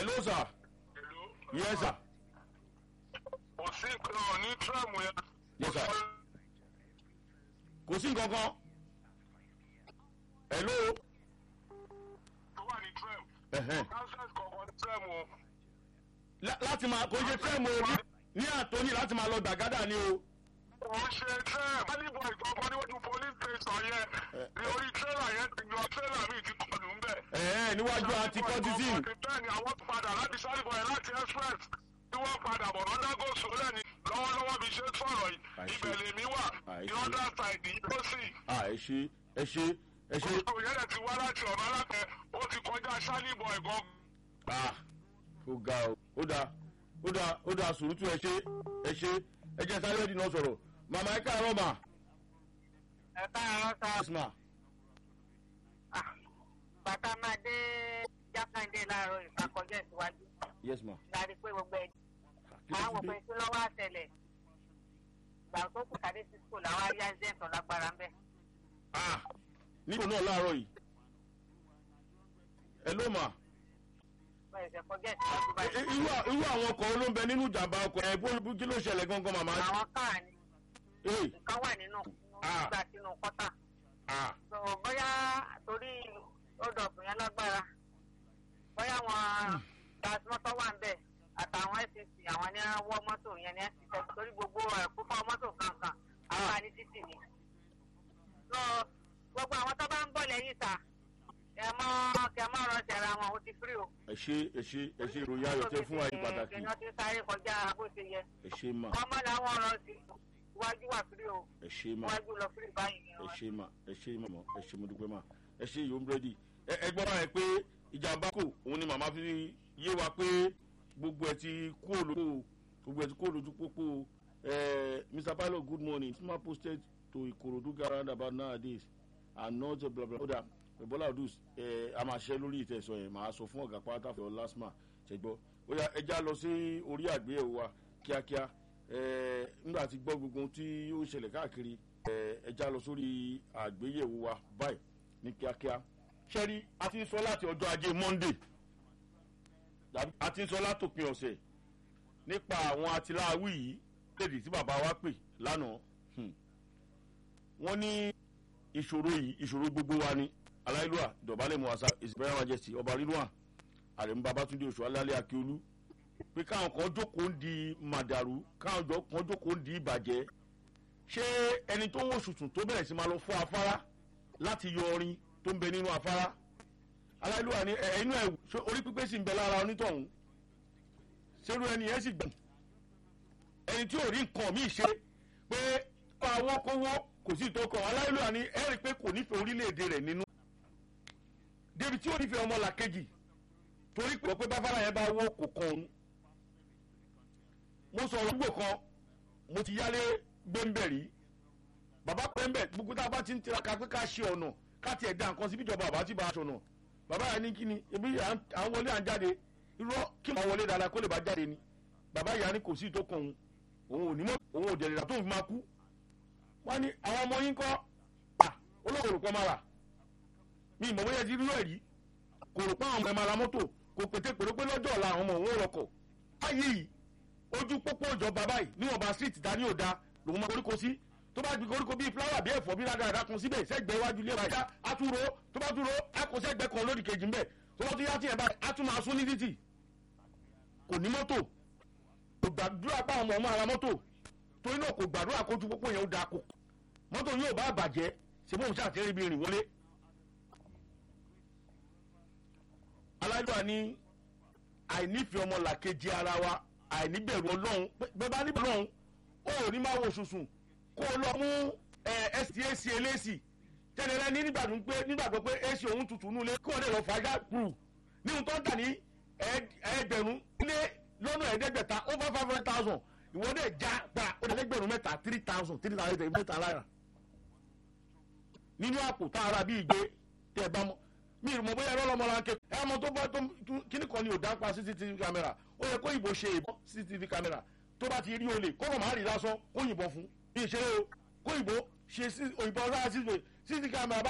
hello sir yes sir kò sí nǹkan ní tíráàmù yẹn. Yes, sir. kò sí nǹkan kan hello tó wà ní tíráàmù. ẹ̀hẹ́n. kánsẹ́t kọ̀ọ̀kan ní tíráàmù o. La- láti máa kò ṣe fẹ́ẹ̀mù orí ní àtọ́ní láti máa lọ gbàgádà ni o kò ń ṣe tíráàmù. alibọ̀ ìkọ̀ọ̀kan níwájú police station yẹn ní orí tírélà yẹn ti yọ tírélà mi ti kọlù ń bẹ̀. ẹ̀hẹ́n níwájú àti kọ́tìsìn bẹ́ẹ̀ ni àwọn padà láti sálíbọ̀ yẹn láti express tí wọ́n padà bọ̀ lọ́dá gòsò lẹ́ni lọ́wọ́lọ́wọ́ bí ṣe sọ̀rọ̀ yìí Àìṣe. ibẹ̀ lèmi wà Àìṣe. ní other side yìí ló sì. à ẹ ṣe ẹ ṣe ẹ ṣe Gbogbo yẹn dẹ̀ ti wá láti ọ̀nà alápẹ̀ ó ti kọjá sálíbọ̀ ẹ̀gọ́. ah ó ga o ó da ó da ó da sùúrùtù ẹ ṣe ẹ ṣe ẹ jẹ́ sáré dì náà sọ̀rọ̀ màmá ẹ káàárọ̀ mà ẹ káàárọ̀ sá yes ma Ah, bàtà máa dé jákàndé láàárọ̀ ìfàkọjọ́ ìsíwájú yes ma láti pé gbogbo ẹ̀ kí ló àwọn ti òpin dé tí lọ́wọ́ àtẹlẹ̀ gbà tó kù kàdé sí skul àwọn ayé azẹ́ǹtàn lágbára ń bẹ̀. ah níbo náà láàárọ̀ yìí ẹ ló mà wọ́n ẹ̀sẹ̀ kọjá ìsíwájú Ẹ- báyìí. ẹ- irú à- irú àwọn ọkọ̀ ló ń bẹ nínú ìjàmbá ọkọ̀ ẹ bó bó- kí ló ṣẹlẹ̀ gangan màmá àwọn káà ni ee nǹkan wà nínú Ah. gbà sínú kọ́tà. ah so bóyá torí ọdọọkù yẹn lágbára bóyá wọn gasmọtò wà ń bẹ àtàwọn fcc àwọn ní wọ mọtò yẹn ní fcc torí gbogbo ẹkúfọ mọtò kankan àwọn àní títì ni so gbogbo àwọn tó bá ń bọ̀ lẹ́yìn ta kẹ mọ kẹ mọ ọ̀rọ̀ ṣẹra wọn ó ti firi o. ẹ ṣe ẹ ṣe ẹ ṣe ìròyìn ayọ̀ tẹ fún wa yìí pàtàkì kìnìún ti sáré kọjá bó ṣe yẹ ẹ ṣe mà ọmọ làwọn ọ̀rọ̀ sí iwájú wà firi o ẹ ṣe mà iwájú lọ firi báyìí ni ẹ wọn. ṣe mà ẹ ṣe mà ẹ ṣe mo dúpẹ́ mà ẹ ṣe ìyó búrẹ́dì ẹ ẹ gbọ́ báyìí pé ìjàmbá kò òun ni màmá fi yé wa pé gbogbo ẹ ti kú olóko gbogbo ẹ ti kú olójú pópó ẹ mr pilot good morning smart posted to ikorodu garage about nowadays and not a blah blah blah ebola odus ẹ a máa ṣe lórí ìtẹ̀sọ̀ yẹn màá sọ fún ọ̀gá pátá fẹ́ lásìmà ṣẹgbọ́ ó yá ẹ já lọ sí orí àgbéyẹ̀wò wa kíákíá ẹ nígbà tí gbọ́ gbogbo ohun tí ó ń ṣẹlẹ̀ káàkiri ẹ ẹ já lọ sórí àgbéyẹ̀wò wa báyìí ní kíákíá ṣẹ́rí a ti ń sọ láti ọjọ́ ajé monday tàbí a ti ń sọ látòpin ọ̀sẹ̀ nípa àwọn atiláwí yìí lédè tí bàbá wa pè lánàá hmm. wọ́n ní ìṣòro yìí ìṣòro gbogbo wa ni aláìlúwà ìdọ̀bálẹ̀ muwasa ìsìnbẹ̀rẹ̀ majesty ọba rírùwà àrẹ̀mú babatunde oṣù alálẹ̀ akíolú pé káwọn kan jókòó ń di màdàrú káwọn jọ- kan jókòó ń di ìbàjẹ́ ṣé ẹni tó ń wò sùsùn tó bẹ̀rẹ̀ sí máa lọ fọ́ afárá láti yọ ọrin tó ń bẹ nínú afárá aláìlúwà ni ẹ inú ẹ ṣé orí pípé sì ń bẹ lára onítọ̀hún ṣerú ẹni yẹn sì gbọ̀n ẹni tí ò rí nǹkan míì ṣe pé owó kówó kò sí ìtọ́kọ̀ aláìlúwà ni ẹ rí i pé kò nífẹ̀ẹ́ orílẹ̀-èdè rẹ̀ nínú débi tí ò nífẹ̀ẹ́ ọmọ làkejì torí pé pé báfárá yẹn bá wó kò kan òun mo sọ̀rọ̀ gbò kan mo ti yálé gbẹ́ńbẹ̀rí bàbá pẹ́ńbẹ̀ gbogbo tá a bá ti ń tiraka pé ká ṣe ọ̀nà ká tiẹ̀ da nǹkan síbi ìjọba àbá tí bá a ṣọ̀nà bàbá yẹn ní kí ni ebi à ń à ń wọlé à ń jáde irọ́ kí n máa wọlé dáadáa kó lè bá jáde ni bàbá yẹn ní kò sí tó kàn òun òun ò ní mọ́ òun ò dẹ̀rẹ̀ tó fi máa kú wọ́n ní àwọn ọmọ yín kọ́ à olóòrò pọ́ máa rà mi ìmọ̀ bóyá ti rí rẹ̀ rí kò rò pé àwọn ọmọ ẹ̀ máa ra mọ́tò kò pété pèrè pé lọ́jọ́ ọ̀la àwọn ọmọ òun ò rọkọ̀ báyìí yìí ojú pópó ìjọba báyìí níwọ̀nba street dání ò da lòun máa koríko sí tó bá gbé koríko bíi fúláwà bíi ẹ̀fọ́ bíi rádaràdà kan síbẹ̀ sẹ́gbẹ̀ẹ́ iwájú ilé wa já àtúrò tó bá túrò àkó sẹ́gbẹ̀ẹ́ kan lódì kejì ńbẹ̀ tó bá tún yá tiẹ̀ báyìí á tún máa sún ní títì kò ní mọ́tò kò gbàdúrà pa àwọn ọmọ ara mọ́tò torí náà kò gbàdúrà kójú pópó yẹn ó da kó mọ́tò yóò bá bàjẹ́ ṣe bóun ṣàtẹ́rẹ́ ibi rìn wọlé. alájọ́ àní àìnífẹ̀ẹ́ ọmọ làkejì ara wa àìníbẹ̀rù ọlọ́run bẹ́ẹ̀ bá níbẹ̀rù ọlọ́run ó ò ní máa wo sùsùn kó o lọ mú stac eléèsì tẹ́lẹ̀rẹ́ ní nígbàdùn pé nígbàgbọ́ pé ac òun tutù nù lé kó o lè lọ fàájà kúrú ní ohun tó ń tà ní ẹgbẹ̀rún lé lọ́nà ẹ̀ẹ́dẹ́gbẹ̀ta over five hundred thousand ìwọ dẹ̀ já gba ó dẹ̀ lẹ́gbẹ̀rún mẹ́ta three thousand three thousand three mẹ́ta lára nínú àpò tá a ra bí ìgbé tẹ́ ẹ bá mọ́ mi ì mọ̀ bóyá ẹ̀rọ lọ́mọ la ń ké ẹ̀ ọmọ tó bá tó kíní kan ni ò dáńpa cctv camera ó yẹ kó ìbò ṣe ìbọn cctv camera tó bá ti rí olè kó kàn má rí lásán kó yìnbọn fún bí ìṣeré o kó ìbò ṣe òyìnbọn sára cctv camera bá